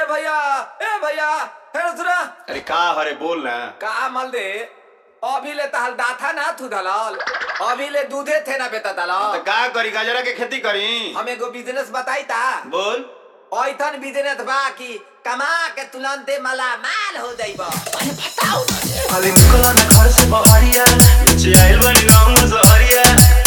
भैया ए भैया हे सुना अरे का हरे बोल ना का मल दे अभी ले तहल दाथा ना थू दलाल अभी ले दूधे थे ना बेटा तो दलाल का करी गाजरा के खेती करी हम एगो बिजनेस बताई ता बोल ऐथन बिजनेस बा कि कमा के तुरंते मला माल हो जाइबा खाली निकला ना घर से बहरिया नीचे आइल बानी गाँव में सहरिया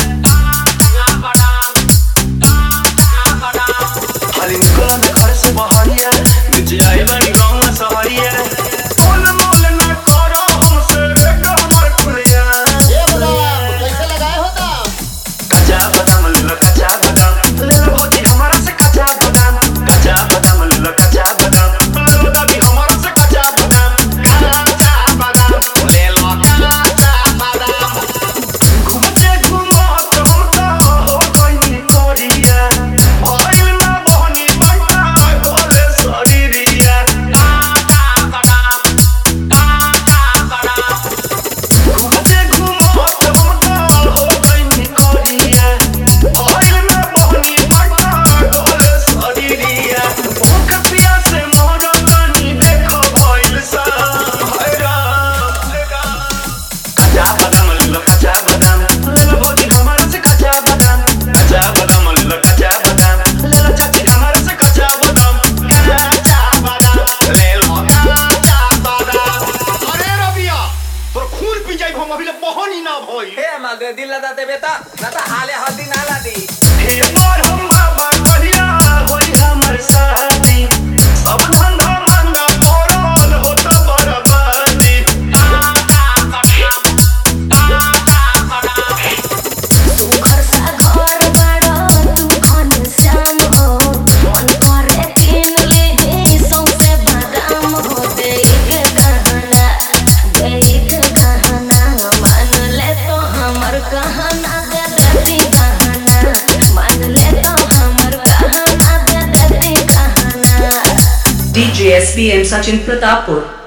खाली निकला ना घर से बहरिया नीचे आइल बानी गाँव में सहरिया मोल मोल ना करो हमसे बेटा हमर खुलिया कैसे लगाए हो दाम कच्चा बादाम ले लो कच्चा बादाम ले लो भौजी हमारा से कच्चा बादाम कच्चा बादाम ले लो कच्चा बादाम ले लो दादी हमारा से कच्चा बादाम कच्चा बादाम ले लो कच्चा बादाम घूमते घूमत हम तो हो गइनी कोरिया भइल ना बहनी बंटा होले शरीरिया कच्चा बादाम कच्चा बादाम घूमते घूमत हम तो हो गइनी कोरिया भइल ना बहनी बंटा होले शरीरिया भूख प्यासे मरतानी देखो भइल सा हैरान कच्चा बादाम ले लो कच्चा बादाम ले लो भौजी हमारा से कच्चा बादाम कच्चा बादाम ले लो कच्चा बादाम ले लो चाची हमारा से कच्चा बादाम कच्चा बादाम ले लो कच्चा बादाम अरे रबिया तोर खून पी जाई हम अभी ले बहनी ना भई हे मल दे दिल लदा दे बेटा ना ता हाले हल्दी ना लादी हे मोर हम बाबा कहिया होई हमर शादी सब धंधा मंदा पड़ल होता बर्बादी तू घर सा घर बड़ा तू घनश्याम हो मन करे किन ले सौंसे बादाम हो देख गहना देख गहना मान ले तो हमर कहना दे देती गहना मान ले तो हमर कहना दे देती गहना DJ SBM Sachin Pratapur.